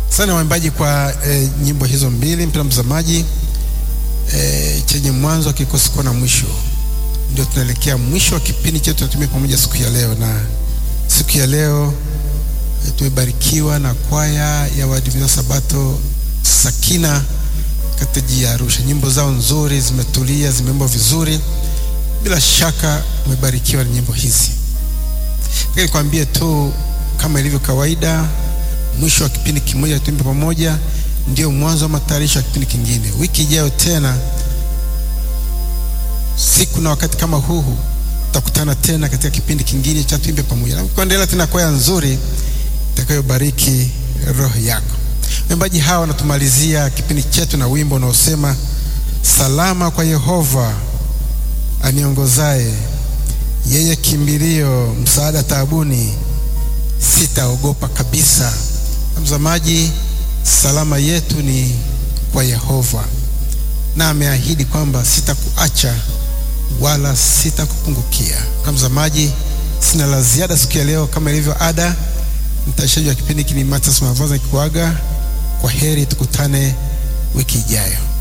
sana waimbaji kwa e, nyimbo hizo mbili. Mpendwa mtazamaji, e, chenye mwanzo hakikosi kuwa na mwisho. Ndio tunaelekea mwisho wa kipindi chetu tunatumia pamoja siku ya leo, na siku ya leo e, tumebarikiwa na kwaya ya Waadventista Sabato Sakina katika jiji ya Arusha. Nyimbo zao nzuri, zimetulia, zimeimbwa vizuri. Bila shaka umebarikiwa na nyimbo hizi. Lakini nikwambie tu kama ilivyo kawaida, mwisho wa kipindi kimoja tuimbe pamoja ndio mwanzo wa matayarisho ya kipindi kingine. Wiki ijayo tena, siku na wakati kama huu, tutakutana tena katika kipindi kingine cha tuimbe pamoja, na kuendelea tena kwaya nzuri itakayobariki roho yako. Waimbaji hawa wanatumalizia kipindi chetu na wimbo unaosema salama kwa Yehova aniongozaye, yeye kimbilio, msaada taabuni, sitaogopa kabisa. Mtazamaji, salama yetu ni kwa Yehova, na ameahidi kwamba sitakuacha wala sitakupungukia. Mtazamaji, sina la ziada siku ya leo, kama ilivyo ada, mtayarishaji wa kipindi hiki ni Mathias Mavaza nikikuaga kwa heri, tukutane wiki ijayo.